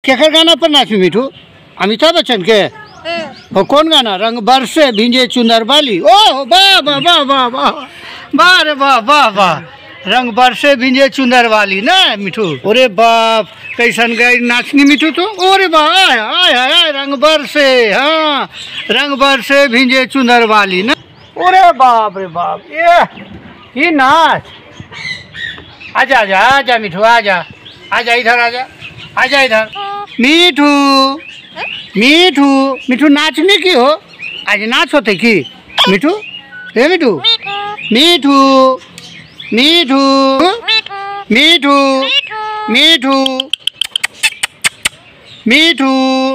केकर गाना पर नाची मिठू अमिताभ बच्चन के वो कौन गाना रंग बरसे भिंजे चुनर बाली ओह वाह वाह वाह वाह वाह वाह रे वाह वाह वाह रंग बरसे भिंजे चुनर वाली ना मिठू अरे बाप कैसन गई नाचनी मिठू तो अरे वाह आय आय आय रंग बरसे हाँ रंग बरसे भिंजे चुनर वाली ना अरे बाप रे बाप ये ये नाच आजा आजा आजा मिठू आजा आजा इधर आजा आजा इधर मीठू मीठू मिठू नाचने की हो आज नाच होते की मिठू हे मिठू मीठू मीठू मीठू मीठू मीठू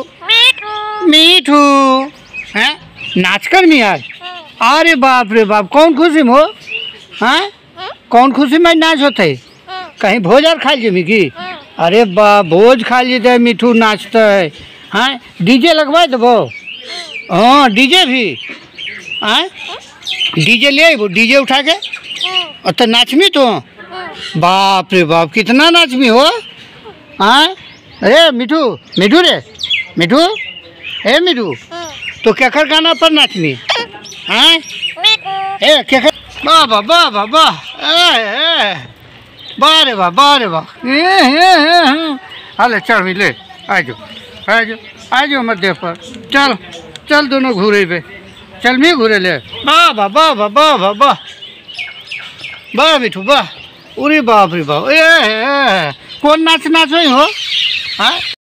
मीठू हैं नाच कर मी आज अरे बाप रे बाप कौन खुशी में हो हैं कौन खुशी में नाच होते कहीं भोज और खा लीजिए मिकी अरे बा भोज खा लीजिए मिठू नाचता है हाँ डीजे लगवा देबो हाँ डीजे भी हाँ डीजे ले आइबो डीजे उठा के और तो नाचमी तो बाप रे बाप कितना नाचमी हो हाँ अरे मिठू मिठू रे मिठू ए मिठू तो केकर गाना पर नाचनी हाँ ए केकर वाह वाह वाह वाह वाह ए ए वाह रे वाह वाह रे वाह ए ए ए हाले चल भी ले आ जाओ आ जाओ आ जाओ मध्य पर चल चल दोनों घूरे पे चल मी घूरे ले वाह वाह वाह वाह वाह वाह वाह वाह मिठू वाह अरे बाप रे बाप ए ए, ए कौन नाच नाच हो हाँ